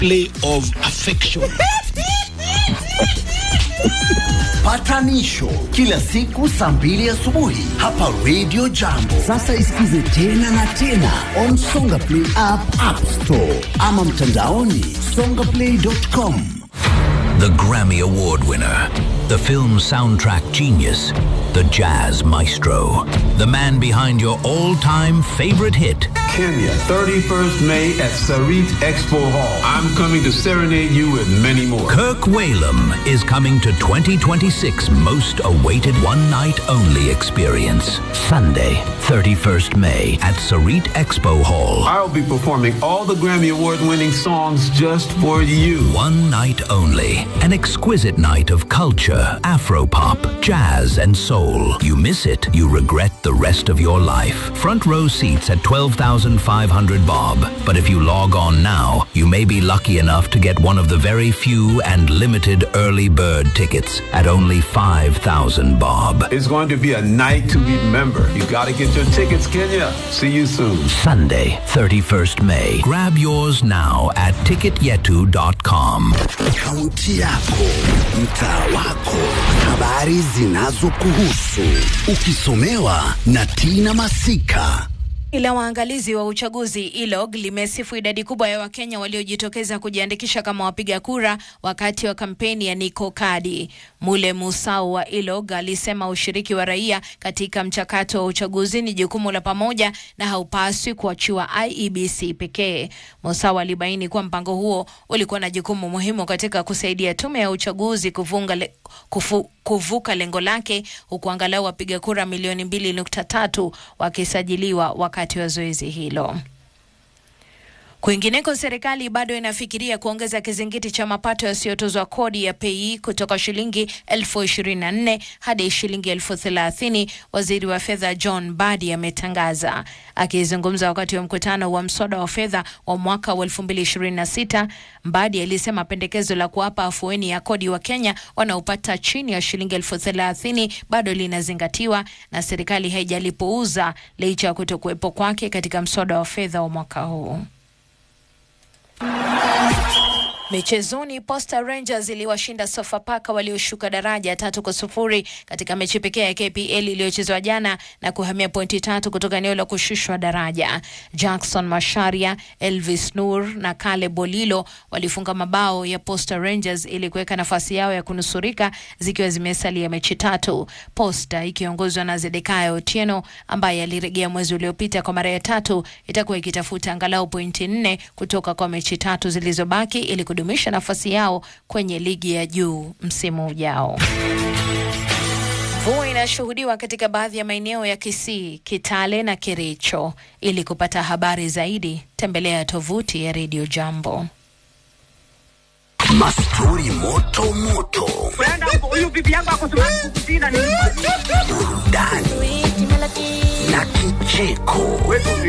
display of affection. Patanisho kila siku saa mbili asubuhi hapa Radio Jambo. Sasa isikize tena na tena on Songa Play app, App Store ama mtandaoni songaplay.com. The Grammy Award winner, the film soundtrack genius, the jazz maestro, the man behind your all time favorite hit. Kenya, 31st May at Sarit Expo Hall. I'm coming to serenade you with many more. Kirk Whalum is coming to 2026 most awaited one night only experience. Sunday, 31st May at Sarit Expo Hall. I'll be performing all the Grammy Award winning songs just for you. One night only. An exquisite night of culture, afropop, jazz, and soul. You miss it, you regret the rest of your life. Front row seats at 12,500 bob. But if you log on now, you may be lucky enough to get one of the very few and limited early bird tickets at only 5,000 bob. It's going to be a night to remember. You gotta get your tickets, Kenya. See you soon. Sunday, 31st May. Grab yours now at ticketyetu.com. Kaunti yako, mtaa wako, habari zinazokuhusu, ukisomewa na Tina Masika. Ila waangalizi wa uchaguzi ILOG limesifu idadi kubwa ya Wakenya waliojitokeza kujiandikisha kama wapiga kura wakati wa kampeni ya Niko Kadi. Mule Musau wa ILOG alisema ushiriki wa raia katika mchakato wa uchaguzi ni jukumu la pamoja na haupaswi kuachiwa IEBC pekee. Musau alibaini kuwa mpango huo ulikuwa na jukumu muhimu katika kusaidia tume ya uchaguzi kuvunga le, kufu, kuvuka lengo lake huku angalau wapiga kura milioni mbili nukta tatu wakisajiliwa wakati wa zoezi hilo. Kwingineko, serikali bado inafikiria kuongeza kizingiti cha mapato yasiyotozwa kodi ya PAYE kutoka shilingi elfu ishirini na nne hadi shilingi elfu thelathini. Waziri wa fedha John Badi ametangaza akizungumza wakati wa mkutano wa mswada wa fedha wa mwaka wa elfu mbili ishirini na sita. Mbadi alisema pendekezo la kuwapa afueni ya kodi wa Kenya wanaopata chini ya shilingi elfu thelathini bado linazingatiwa na serikali haijalipuuza licha ya kutokuwepo kwake katika mswada wa fedha wa mwaka huu. Michezoni, Posta Rangers iliwashinda Sofapaka walioshuka daraja tatu kwa sufuri katika mechi pekee ya KPL iliyochezwa jana na kuhamia pointi tatu kutoka eneo la kushushwa daraja. Jackson Masharia, Elvis Nur na Kale Bolilo walifunga mabao ya Posta Rangers ili kuweka nafasi yao ya kunusurika zikiwa zimesalia mechi tatu. Posta ikiongozwa na Zedekaya Otieno ambaye alirejea mwezi uliopita kwa mara ya tatu itakuwa ikitafuta angalau pointi nne kutoka kwa mechi tatu zilizobaki ili kudumisha nafasi yao kwenye ligi ya juu msimu ujao. Mvua inashuhudiwa katika baadhi ya maeneo ya Kisii, Kitale na Kericho. Ili kupata habari zaidi, tembelea tovuti ya Radio Jambo. Mastori moto moto, burudani na kicheko.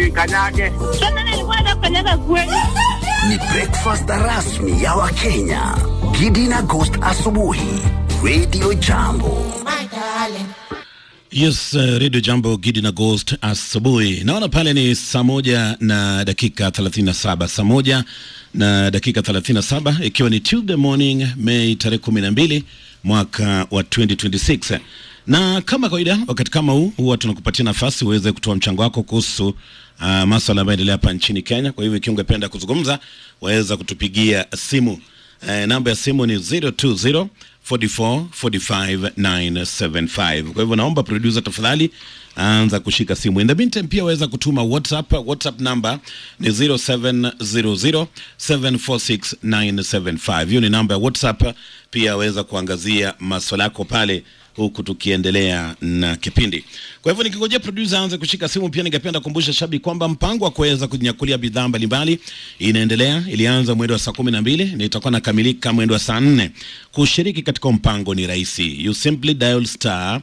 Ni breakfast rasmi ya Wakenya. Gidi na Ghost asubuhi, Radio Jambo. Yes, uh, Radio Jambo Gidi na Ghost asubuhi. Naona pale ni saa moja na dakika 37, saa moja na dakika 37 ikiwa ni Tuesday morning Mei tarehe 12 mwaka wa 2026. Na kama kawaida wakati kama huu huwa tunakupatia nafasi uweze kutoa mchango wako kuhusu uh, masuala ambayo yanaendelea hapa nchini Kenya. Kwa hivyo ikiwa ungependa kuzungumza, waweza kutupigia simu. Uh, namba ya simu ni 020 44 45 975. Kwa hivyo naomba producer tafadhali anza kushika simu. In the meantime pia waweza kutuma WhatsApp. WhatsApp namba ni 0700 746 975. Hiyo ni namba ya WhatsApp. Pia waweza kuangazia maswala yako pale huku tukiendelea na kipindi. Kwa hivyo nikingojea producer aanze kushika simu, pia ningependa kukumbusha shabiki kwamba mpango wa kuweza kunyakulia bidhaa mbalimbali inaendelea. Ilianza mwendo wa saa kumi na mbili na itakuwa nakamilika mwendo wa saa nne. Kushiriki katika mpango ni rahisi, you simply dial star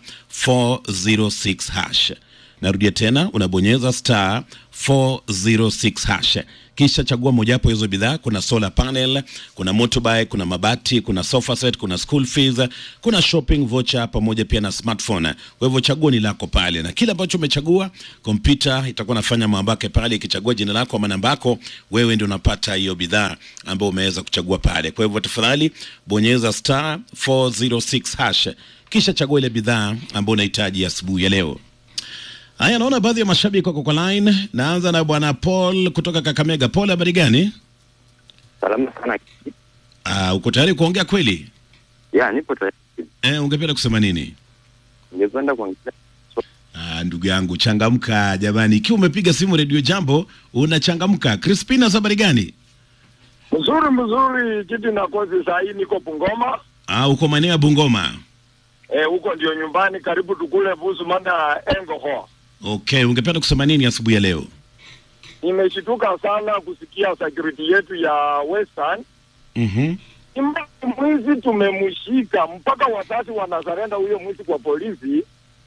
406 hash. Narudia tena, unabonyeza star 406 hash kisha chagua mojawapo hizo bidhaa. Kuna solar panel, kuna motorbike, kuna mabati, kuna sofa set, kuna school fees, kuna shopping voucher pamoja pia na smartphone. Kwa hivyo chaguo ni lako pale, na kile ambacho umechagua, kompyuta itakuwa nafanya mambo yake pale, ikichagua jina lako ama namba yako, wewe ndio unapata hiyo bidhaa ambayo umeweza kuchagua pale. Kwa hivyo tafadhali bonyeza star 406 hash kisha chagua ile bidhaa ambayo unahitaji asubuhi ya leo. Haya, naona baadhi ya mashabiki wako kwa line. Naanza na bwana Paul kutoka Kakamega. Paul, habari gani? Salama sana. Uh, uko tayari kuongea kweli? Ya, nipo tayari. Eh, ungependa kusema nini? Ningependa kuongea Ah, ndugu yangu changamka jamani, ikiwa umepiga simu redio Jambo unachangamka. Crispina, habari gani? Mzuri mzuri, kiti na kozi saa hii niko Bungoma. Ah, uko maeneo ya Bungoma. Eh, huko ndio nyumbani karibu tukule busu mana engoho. Okay, ungependa kusema nini asubuhi ya leo? Nimeshituka sana kusikia security yetu ya Western Mhm. Imba- mwizi tumemshika mpaka wazazi wanasarenda huyo mwizi kwa polisi,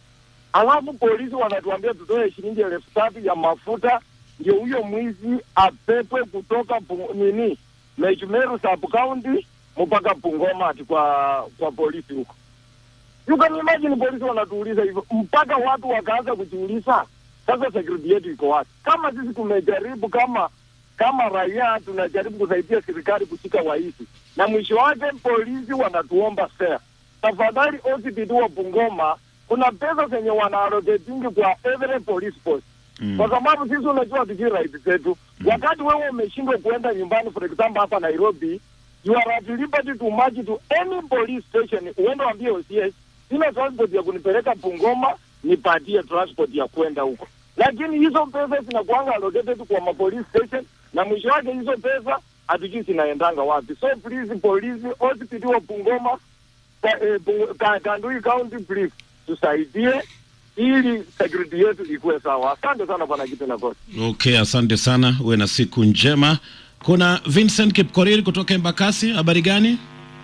alafu polisi wanatuambia tutoe shilingi elfu tatu ya mafuta ndio huyo mwizi apepwe kutoka pu, nini Mechumeru sub county mpaka Bungoma ati kwa kwa polisi huko. You can imagine polisi wanatuuliza hivyo mpaka watu wakaanza kujiuliza, sasa security yetu iko wapi? Kama sisi tumejaribu kama kama raia tunajaribu kusaidia serikali kushika waizi, na mwisho wake polisi wanatuomba fare. Tafadhali OCPD wa Bungoma, kuna pesa zenye wanaaloketingi kwa every police post Mm. kwa sababu sisi unajua tujui right zetu. Wakati wewe umeshindwa kuenda nyumbani, for example hapa Nairobi, you are at liberty to march to any police station, uende waambie OCS, sina transport ya kunipeleka Bungoma, nipatie transport ya kwenda huko. Lakini hizo pesa zinakuanga allocated kwa ma police station, na mwisho wake hizo pesa hatujui zinaendanga wapi. So please, polisi OCPD wa Bungoma, ka, eh, Bungu- ka, Kandui County, please tusaidie ili security yetu ikuwe sawa. Asante sana bwana kitu na kosi. Okay, asante sana, uwe na siku njema. Kuna Vincent Kipkorir kutoka Embakasi, habari gani?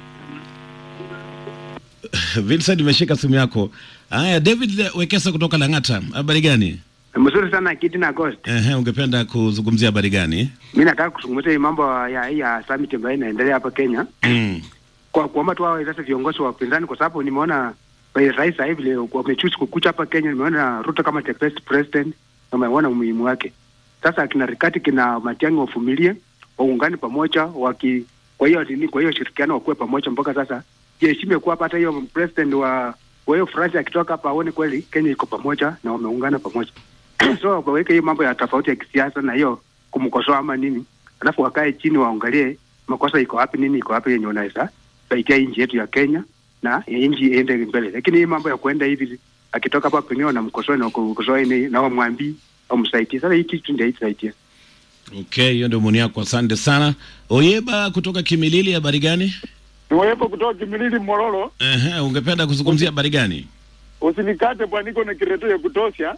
Vincent, imeshika simu yako. Haya, David Wekesa kutoka Lang'ata, habari gani? Mzuri sana Kiti na Ghost. Ehe, ungependa kuzungumzia habari gani? Mi nataka kuzungumzia hii mambo ya hii ya summit ambayo inaendelea hapa Kenya, Mm. kwa kuomba tu hao sasa viongozi wa upinzani, kwa sababu nimeona eh, rais sasa hivi leo wamechoose kukucha hapa Kenya. Nimeona Ruto kama the best president, na umeona umuhimu wake. Sasa kina Rikati kina Matiang'i wavumilie, waungane pamoja, waki kwa hiyo nini, kwa hiyo shirikiano wakuwe pamoja mpaka sasa jiheshime kuwa hata hiyo president wa wa hiyo France akitoka hapa aone kweli Kenya iko pamoja na wameungana pamoja. so waweke hiyo mambo ya tofauti ya kisiasa na hiyo kumkosoa ama nini, alafu wakae chini waangalie makosa iko wapi, nini iko wapi yenye wanaweza saidia nchi yetu ya Kenya na nchi iende mbele. Lakini hii mambo ya kuenda hivi akitoka hapa pengine wanamkosoa na kukosoa ni na wamwambii wamsaidie. Sasa hii kitu ndio itasaidia. Okay, hiyo ndio maoni yako, asante sana. Oyeba kutoka Kimilili, habari gani? Niwepo kutoka Kimilili Mororo, Ehe, ungependa kuzungumzia habari gani? usinikate bwana, niko na kireto ya kutosha.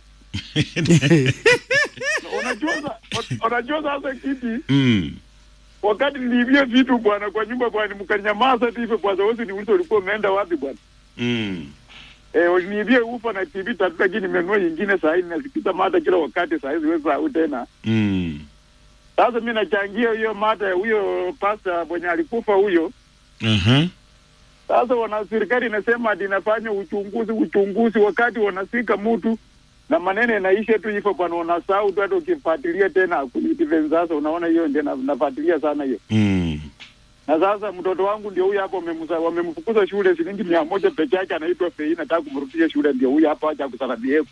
Unajua sa- unajua sasa kiti mm. wakati niliibia vitu bwana kwa nyumba bwana, mkanyamaza tu hivyo bwana, wote niulize ulikuwa umeenda wapi bwana? Mm. Eh, uliniibia ufa na TV tatu, lakini nimenunua nyingine saa hii nasikiza mada kila wakati, saa hizi wewe sahau tena. Mm. Sasa mimi nachangia hiyo mada ya huyo pasta mwenye alikufa huyo. Aha. Sasa wana serikali inasema ati inafanya uchunguzi uchunguzi, wakati wanasika mtu na maneno yanaisha tu hivyo bwana, unasahau tu, hata ukifuatilia tena hakuna defense. Sasa unaona hiyo ndio na- nafuatilia sana hiyo. Mm. Na sasa mtoto wangu ndio huyu hapa, wamemza- wamemfukuza shule shilingi mia moja peke yake, anaitwa Fei, nataka kumrudisha shule, ndio huyu hapa, acha kusalamia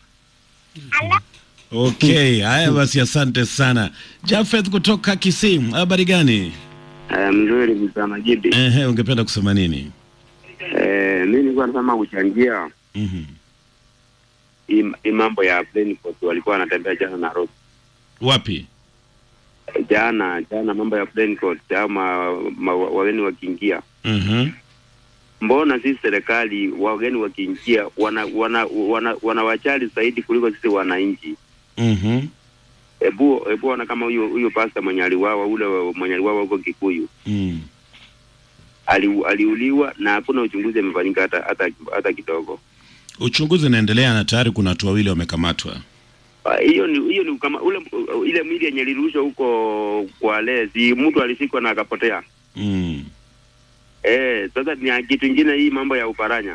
Okay, haya basi, asante sana Jafeth kutoka Kisii, habari gani? Eh, mzuri msana Gidi. Ehe, ungependa kusema nini? Eh, mimi nilikuwa nasema kuchangia Mhm. hii hii mambo ya Brentford walikuwa wanatembea jana Nairobi. Wapi? Eh, Jana jana mambo ya Brentford ama ma, wageni wakiingia. Mhm. Mbona sisi serikali wageni wakiingia wana wana wana wanawajali zaidi kuliko sisi wananchi? Mhm. Hebu hebu ona kama huyo huyo pasta mwenye aliwawa ule wa- mwenye aliwawa huko Kikuyu Mm. ali, aliuliwa na hakuna uchunguzi amefanyika hata hata hata kidogo. Uchunguzi unaendelea na tayari kuna watu wawili wamekamatwa. Ah, hiyo ni hiyo ni kama ule ile mwili yenye ilirushwa huko kwa lezi, mtu alishikwa na akapotea. Mm. Eh, sasa ni kitu ingine hii mambo ya uparanya.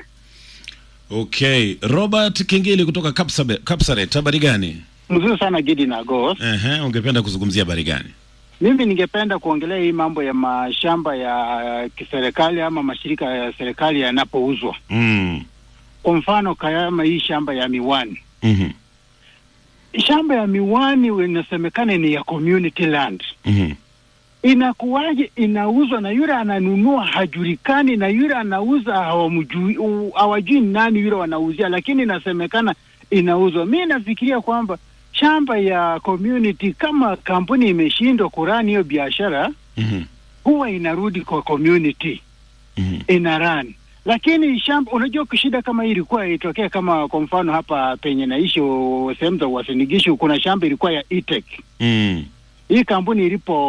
Okay, Robert Kingili kutoka Kapsabe- Kapsaret, habari gani? Mzuri sana Gidi na Ghost. Ehe, ungependa kuzungumzia habari gani? Mimi ningependa kuongelea hii mambo ya mashamba ya kiserikali ama mashirika ya serikali yanapouzwa. Mm. Kwa mfano kama hii shamba ya miwani, Mhm. shamba ya miwani inasemekana ni ya community land. Mhm. Inakuwaje inauzwa na yule ananunua hajulikani, na yule anauza hawamjui, u- hawajui ni nani yule wanauzia, lakini inasemekana inauzwa. Mi nafikiria kwamba shamba ya community, kama kampuni imeshindwa kurani hiyo biashara, Mhm. huwa inarudi kwa community Mhm. ina run lakini shamba unajua shida kama hii ilikuwa itokea kama kwa mfano hapa penye naishi u- sehemu za Uasinigishu kuna shamba ilikuwa ya Itek Mm. hii kampuni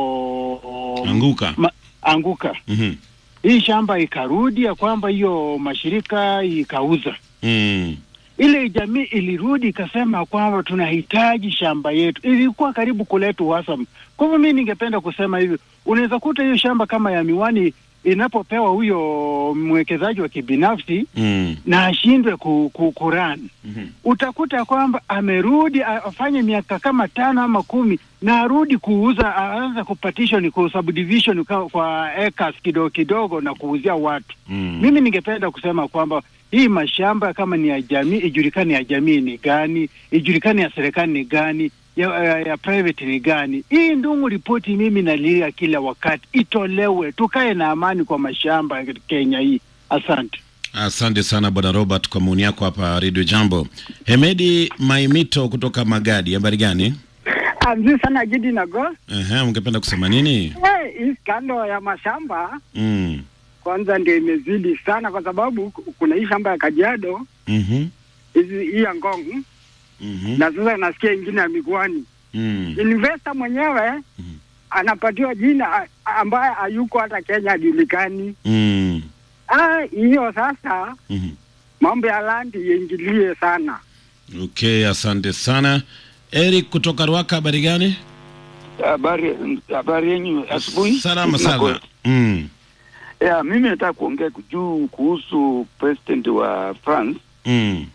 ilipo Anguka. ma, anguka Mhm. hii shamba ikarudi ya kwamba hiyo mashirika ikauza Mm. ile jamii ilirudi ikasema kwamba tunahitaji shamba yetu, ilikuwa karibu kuleta uhasama. Kwa hivyo mi ningependa kusema hivi, unaweza kuta hiyo shamba kama ya miwani inapopewa huyo mwekezaji wa kibinafsi Mm. na ashindwe ku, ku, kuran Mhm. utakuta kwamba amerudi a- afanye miaka kama tano ama kumi na arudi kuuza, aanze kupatishon ku subdivision kwa, kwa acres kidogo kidogo na kuuzia watu Mm. mimi ningependa kusema kwamba hii mashamba kama ni ya jamii ijulikane ya jamii ni gani, ijulikane ya serikali ni gani, ya, ya, ya private ni gani. Hii ndungu ripoti mimi nalia kila wakati itolewe, tukae na amani kwa mashamba ya Kenya hii. Asante. Asante sana bwana Robert kwa maoni yako hapa Radio Jambo. Hemedi Maimito kutoka Magadi, habari gani? Mzuri sana Gidi na Go. Ehe, ungependa kusema nini? Hey, hii skando ya mashamba Mm. kwanza ndio imezidi sana, kwa sababu ku- kuna hii shamba ya Kajiado Mhm. hizi hii ya Ngong Mhm. na sasa nasikia ingine ya Migwani. Mm. Investor mwenyewe anapatiwa jina a- ambaye hayuko hata Kenya hajulikani. Mm. Ah, hiyo sasa Mhm. mambo ya landi iingilie sana. Okay, asante sana. Eric kutoka Ruaka, habari gani? Habari habari yenyu asubuhi. Salama sana. Mm. Ya, mimi nataka kuongea juu kuhusu president wa France Mm.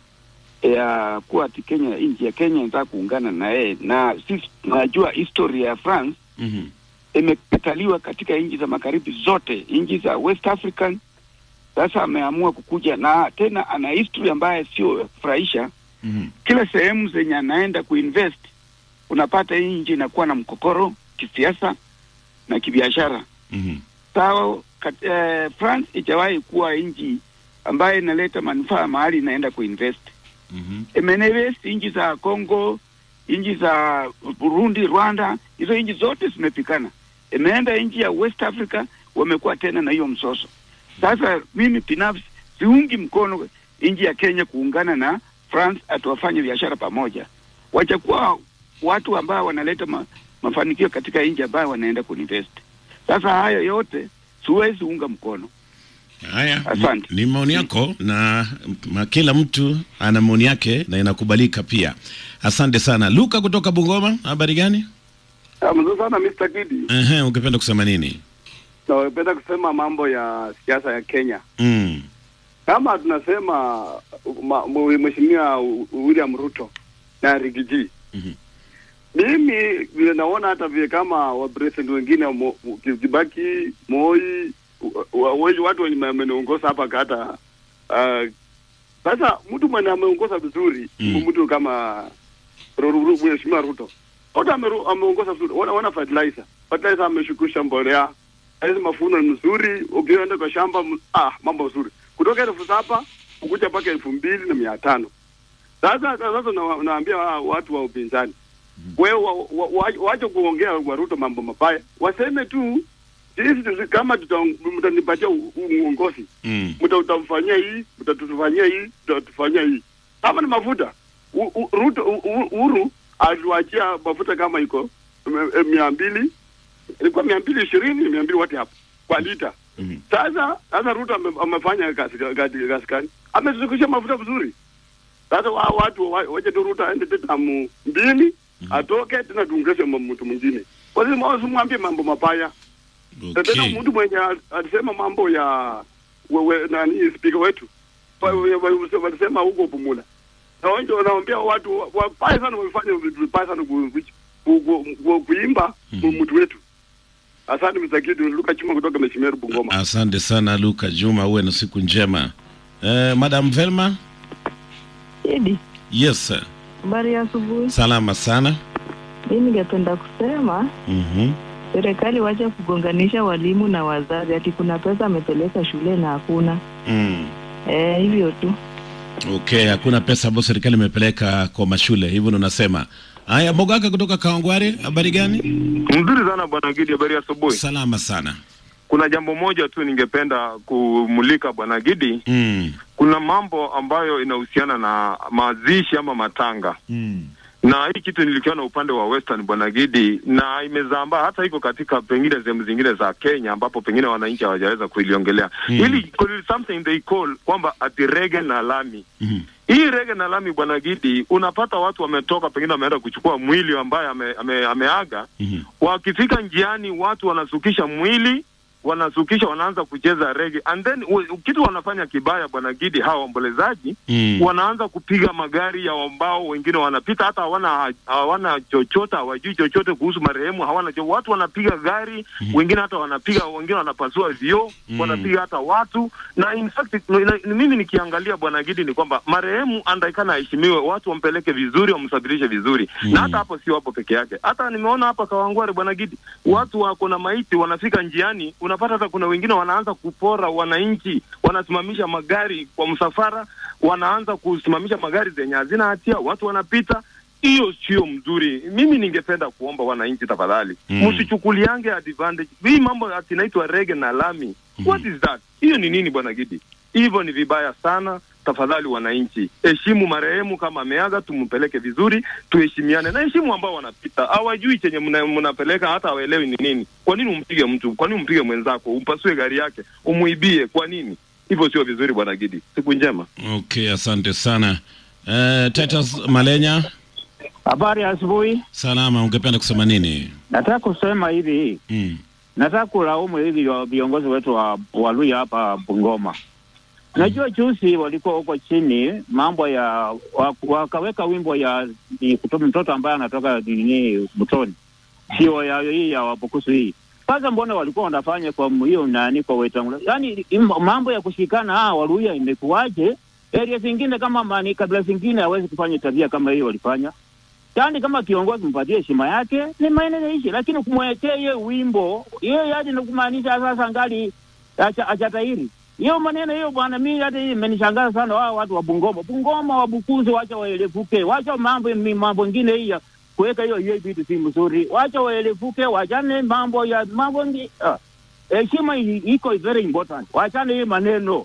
ya kuwa ati Kenya, nchi ya Kenya inataka kuungana na yeye, na sisi tunajua historia ya France Mhm. imekataliwa katika nchi za magharibi zote, nchi za West African. Sasa ameamua kukuja na tena, ana history ambaye sio ya kufurahisha. Mhm. Kila sehemu zenye anaenda kuinvest, unapata hii nchi inakuwa na mkokoro kisiasa na kibiashara. Mhm. sawa kat, eh, France ijawahi kuwa nchi ambayo inaleta manufaa mahali inaenda kuinvest. Mhm. Imeinvest nchi za Congo, nchi za Burundi, Rwanda, hizo nchi zote zimepikana. Imeenda nchi ya West Africa, wamekuwa tena na hiyo msoso. Sasa mimi binafsi siungi mkono nchi ya Kenya kuungana na France atuwafanye biashara pamoja. Wachakuwa watu ambao wanaleta ma, mafanikio katika nchi ambayo wanaenda kuinvest. Sasa hayo yote siwezi unga mkono. Haya, Asante. ni maoni yako na ma, kila mtu ana maoni yake na inakubalika pia. Asante sana. Luka kutoka Bungoma, habari gani? Mzuri sana Mr. Gidi. Ehe, ungependa kusema nini? Napenda kusema mambo ya siasa ya Kenya. Mm. Kama tunasema ma- mwe- Mheshimiwa William Ruto na Rigiji. Mhm. Mimi vile naona hata vile kama wapresident wengine Mo- Kibaki, Moi, wa- wa- watu wenye wameniongoza hapa kata ah, sasa mtu mwenye ameongoza vizuri Mm. mtu kama Ru- Ru- Ru- Mheshimiwa Ruto wote ameru- ameongoza vizuri, wana, wana fertilizer fertilizer ameshukisha mbolea hizi mafuno ni mzuri, ukienda kwa shamba m- ah, mambo mazuri kutoka elfu saba kukuja mpaka elfu mbili na mia tano. Sasa sasa na- naambia wa- watu wa upinzani wewe wa, wa, wa, wache kuongea kwa Ruto mambo mabaya, waseme tu sisi tusi- kama tuta- mtanipatia u- u- uongozi Mm. mta utamfanyia hii mtatufanyia hii mtatufanyia hii kama ni mafuta U- u- Ruto u- u- Uhuru aliwachia mafuta kama iko m- m- mia mbili ilikuwa mia mbili ishirini mia mbili wati hapo kwa lita Mhm. sasa sasa Ruto ame, amefanya kazi kazi kazi gani? Amezungusha mafuta vizuri Sasa wa watu wa- wache tu Ruto aende tetamu mbili atoke tena tuongeze ma- mtu mwingine. Kwa hiyo mwa- usimwambie mambo mabaya. Na Tena mtu mwenye al- alisema mambo ya wewe nani speaker wetu Wa- wa- wa- walisema huko Bumula. Na wao ndio naambia watu wa- wabaya sana wamefanya vitu vibaya sana ku- ku- ku- ku- kuimba mtu wetu. Asante msakidi Luka Chuma kutoka Meshimeru Bungoma. Asante sana Luka Juma, uwe na siku njema. Eh, Madam Velma? Idi, Yes sir. habari ya asubuhi. Salama sana. Mi ningependa kusema Mhm. serikali wache kugonganisha walimu na wazazi, ati kuna pesa amepeleka shule na hakuna. Mm. Eh, hivyo tu. Okay, hakuna pesa ambayo serikali imepeleka kwa mashule, hivyo ndo nasema. Haya, Mogaka kutoka Kawangware, habari gani? Mzuri sana bwana Gidi, habari ya asubuhi. Salama sana. Kuna jambo moja tu ningependa kumulika bwana Gidi. Mm. Kuna mambo ambayo inahusiana na mazishi ama matanga Mm. na hii kitu nilikiona upande wa Western bwana Gidi, na imezambaa hata hivyo katika pengine sehemu zingine za Kenya ambapo pengine wananchi hawajaweza kuiliongelea Mm. ili there is something they call kwamba ati rege na lami Mhm. hii rege na lami bwana Gidi, unapata watu wametoka pengine wameenda kuchukua mwili ambaye ame, ame, ameaga Mhm. wakifika njiani watu wanasukisha mwili wanasukisha wanaanza kucheza rege and then u- kitu wanafanya kibaya bwana Gidi, hawa waombolezaji Mm. wanaanza kupiga magari ya ambao wengine wanapita hata hawana hawana chochote hawajui chochote kuhusu marehemu hawana cho watu wanapiga gari wengine hata wanapiga wengine wanapasua vioo Mm. wanapiga hata watu na in fact no- na- mimi nikiangalia bwana Gidi ni kwamba marehemu andaikana aheshimiwe watu wampeleke vizuri wamsafirishe vizuri Mm. na hata hapo sio hapo peke yake hata nimeona hapa Kawangware bwana Gidi watu wako na maiti wanafika njiani unapata hata kuna wengine wanaanza kupora wananchi wanasimamisha magari kwa msafara wanaanza kusimamisha magari zenye hazina hatia watu wanapita hiyo sio mzuri mimi ningependa kuomba wananchi tafadhali Mm. msichukuliange advantage hii mambo ati inaitwa rege na lami what is that hiyo ni nini bwana Gidi hivyo ni vibaya sana tafadhali wananchi heshimu marehemu kama ameaga tumpeleke vizuri tuheshimiane na heshimu ambao wanapita hawajui chenye mna- mnapeleka hata hawaelewi ni nini kwa nini umpige mtu kwa nini umpige mwenzako umpasue gari yake umuibie kwa nini hivyo sio vizuri bwana Gidi siku njema Okay, asante sana. Eh, Titus Malenya, Habari ya asubuhi. salama, ungependa kusema nini? Nataka kusema hivi, Mm. nataka kulaumu hivi wa- viongozi wetu wa Waluya hapa Bungoma. Najua juzi walikuwa huko chini mambo ya wa- wakaweka wimbo ya ni kutoka mtoto ambaye anatoka nini Mtoni, sio ya hii ya Wabukusu hii. Sasa mbona walikuwa wanafanya kwa m- hiyo nani kwa Wetangula? Yaani im- mambo ya kushikana ah, Waluya imekuwaje? Area zingine kama mani kabila zingine hawezi kufanya tabia kama hiyo walifanya. Yaani kama kiongozi mpatie heshima yake ni maeneo ishi, lakini kumwekea yeye wimbo yeye yaani ni kumaanisha sasa ngali acha achatairi hiyo maneno hiyo bwana, mimi hata hii imenishangaza sana. Wao watu wa Bungoma, Bungoma wabukuzi, wacha waelevuke, wacha mambo mi- mambo ingine hii ya kuweka hiyo hiyo vitu si mzuri, wacha waelevuke, wachane mambo ya mambo ngi ah, heshima i- iko very important, wachane hii maneno.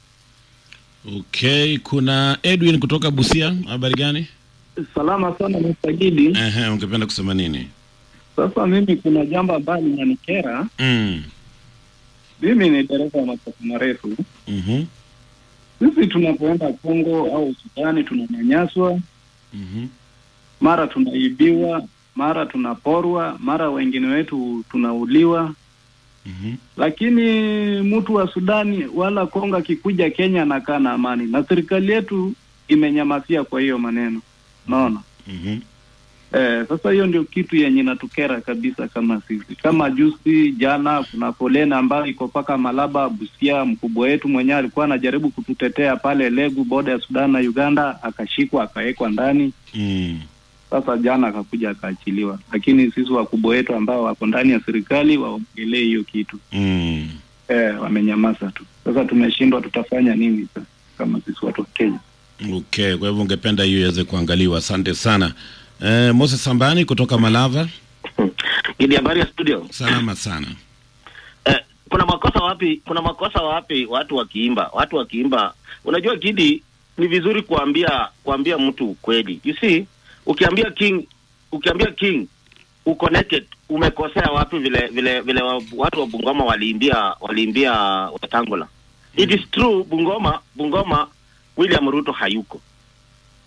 Okay, kuna Edwin kutoka Busia, habari gani? Salama sana Mr. Gidi. Ehe, ungependa kusema nini? Sasa mimi kuna jambo ambalo linanikera. Mm. Mimi ni dereva wa masafa marefu. Mhm. Sisi tunapoenda Kongo au Sudani tunanyanyaswa, Mhm. mara tunaibiwa, mara tunaporwa, mara wengine wetu tunauliwa. Mhm. Lakini mtu wa Sudani wala Kongo akikuja Kenya anakaa na amani, na serikali yetu imenyamasia kwa hiyo maneno, naona Mhm. Eh, sasa hiyo ndio kitu yenye inatukera kabisa kama sisi. Kama juzi jana, kuna foleni ambayo iko mpaka Malaba, Busia. Mkubwa wetu mwenyewe alikuwa anajaribu kututetea pale Legu, boda ya Sudan na Uganda, akashikwa akawekwa ndani. Mm. Sasa jana akakuja akaachiliwa, lakini sisi wakubwa wetu ambao wako ndani ya serikali waongelee hiyo kitu Mm. eh, wamenyamaza tu. Sasa tumeshindwa, tutafanya nini sasa kama sisi watu wa Kenya? Okay, kwa hivyo ungependa hiyo iweze kuangaliwa. Asante sana. Eh, Moses Sambani kutoka Malava. Gidi, habari ya studio. Salama sana. Eh, kuna makosa wapi? Kuna makosa wapi watu wakiimba? Watu wakiimba, unajua Gidi, ni vizuri kuambia kuambia mtu ukweli. You see, ukiambia king ukiambia king uko naked, umekosea wapi? Vile vile vile wa, watu wa Bungoma waliimbia waliimbia Wetangula. It is true, Bungoma Bungoma William Ruto hayuko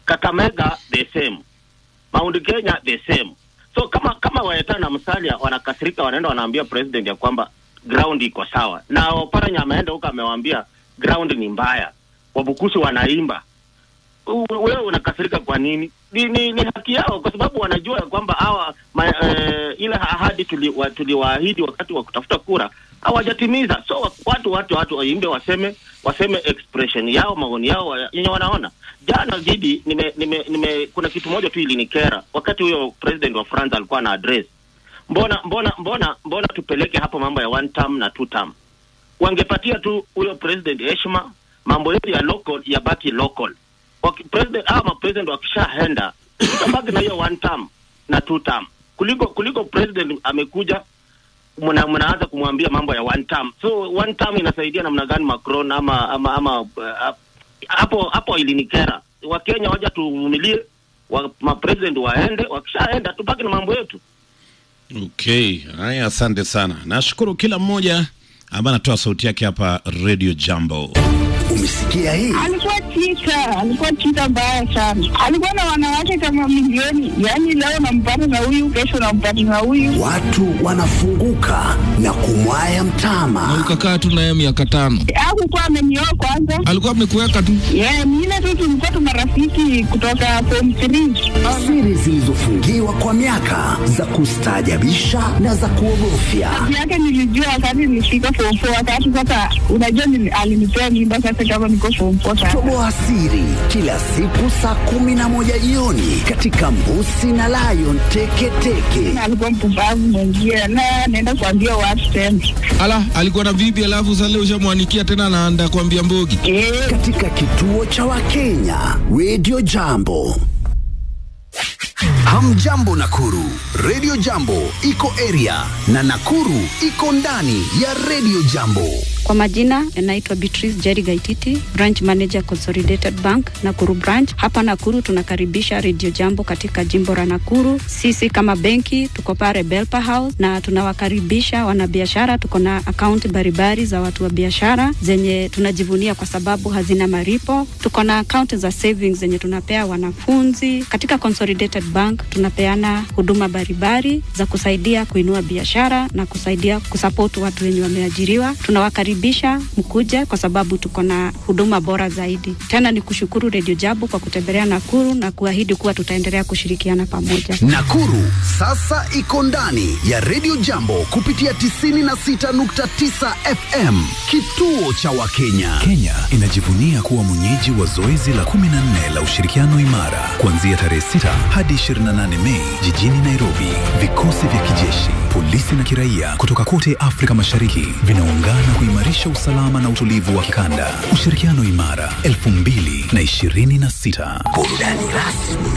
Kakamega the same, Mount Kenya the same. So kama kama Waeta na Musalia wanakasirika, wanaenda wanaambia president ya kwamba ground iko sawa, na Oparanya ameenda huko amewaambia ground ni mbaya, Wabukusu wanaimba U- wewe unakasirika kwa nini? Ni, ni, ni haki yao, kwa sababu wanajua ya kwamba hawa ma, eh, ile ahadi tuliwaahidi tuli tuliwaahidi wakati wa kutafuta kura hawajatimiza. So wa- watu watu watu waimbe, waseme waseme expression yao, maoni yao wa- yenye wanaona. Jana Gidi, nime, nime, nime, kuna kitu moja tu ilinikera wakati huyo president wa France alikuwa na address. Mbona mbona mbona mbona tupeleke hapo mambo ya one term na two term? Wangepatia tu huyo president heshima, mambo yetu ya local yabaki local waki, president ama mapresident wakishaenda tutabaki na hiyo one term na two term kuliko kuliko president amekuja mna, mnaanza kumwambia mambo ya one term. So one term inasaidia namna gani Macron ama ama ama uh, hapo hapo ilinikera. Wakenya waja tuvumilie, wa, mapresident waende, wakishaenda tubaki na mambo yetu. Okay, haya, asante sana. Nashukuru kila mmoja ambaye anatoa sauti yake hapa Radio Jambo. Umesikia hii? Alikuwa chita, alikuwa chita mbaya sana. Alikuwa na wanawake kama milioni, yaani leo nampata na huyu, kesho nampata na huyu. Watu wanafunguka na kumwaya mtama. ukakaa tu naye miaka tano Hakukuwa amenioa kwanza. alikuwa amekuweka tu Yeah, mine tu tulikuwa tu marafiki kutoka form 3. Siri zilizofungiwa kwa miaka za kustaajabisha na za kuogofya. Kazi yake nilijua wakati nilifika form 4, wakati sasa, unajua nili- alinipea mimba sasa kama niko form 4 sasa. Toboa siri kila siku saa kumi na moja jioni katika Mbusi na Lion Teketeke. Na alikuwa mpumbavu mwengie na naenda kuambia watu tena. ala alikuwa na bibi alafu sasa leo ushamwanikia tena anaanda kuambia mbogi Katika kituo cha Wakenya Radio Jambo. Hamjambo Nakuru, Radio Jambo iko area na Nakuru iko ndani ya Radio Jambo. Kwa majina naitwa Beatrice Jerry Gaititi, branch manager Consolidated Bank Nakuru branch. Hapa Nakuru tunakaribisha Radio Jambo katika jimbo la Nakuru. Sisi kama benki tuko pale Belpa House na tunawakaribisha wanabiashara. Tuko na akaunti mbalimbali za watu wa biashara zenye tunajivunia kwa sababu hazina maripo. Tuko na akaunti za savings zenye tunapea wanafunzi. Katika Consolidated Bank tunapeana huduma mbalimbali za kusaidia kuinua biashara na kusaidia kusupport watu wenye wameajiriwa. Tunawakaribisha mkuje kwa sababu tuko na huduma bora zaidi. Tena ni kushukuru Radio Jambo kwa kutembelea Nakuru na kuahidi kuwa tutaendelea kushirikiana pamoja. Nakuru sasa iko ndani ya Radio Jambo kupitia 96.9 FM, kituo cha Wakenya. Kenya inajivunia kuwa mwenyeji wa zoezi la 14 la ushirikiano imara kuanzia tarehe 6 hadi 28 Mei jijini Nairobi. Vikosi vya kijeshi, polisi na kiraia kutoka kote Afrika Mashariki vinaungana kuimarisha usalama na utulivu wa kikanda. Ushirikiano imara 2026. Burudani rasmi